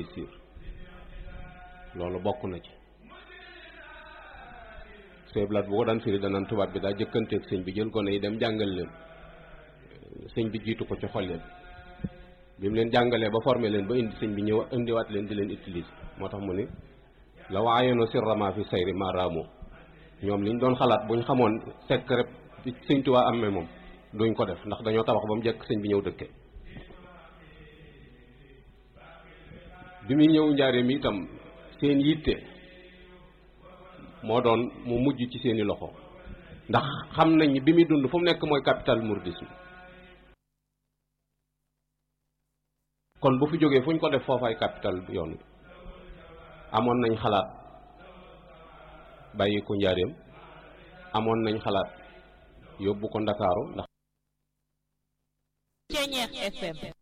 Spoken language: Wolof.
réussir loolu bokk na ci seeblaat bu ko daan firi danaan tubaab bi daa jëkkanteeg sëñ bi jël gone yi dem jàngal leen sëñ bi jiitu ko ci xol leen bi mu leen jàngalee ba formé leen ba indi sëñ bi ñëw indiwaat leen di leen utiliser moo tax mu ni la waayono sirrama fi sayri maaraamu ñoom liñ doon xalaat buñ xamoon secret bi sëñ Tuubaa amee moom duñ ko def ndax dañoo tabax ba mu jekk sëñ bi ñëw dëkke bi muy ñëw njaareem itam seen yitte moo doon mu mujj ci seeni loxo ndax xam nañ bi muy dund fu mu nekk mooy capital mouridisme kon bu fi jógee fu ñu ko def foofaay capital yoon wi amoon nañ xalaat bàyyi ko njaareem amoon nañ xalaat yóbbu ko ndakaaru ndax Ceñeex FM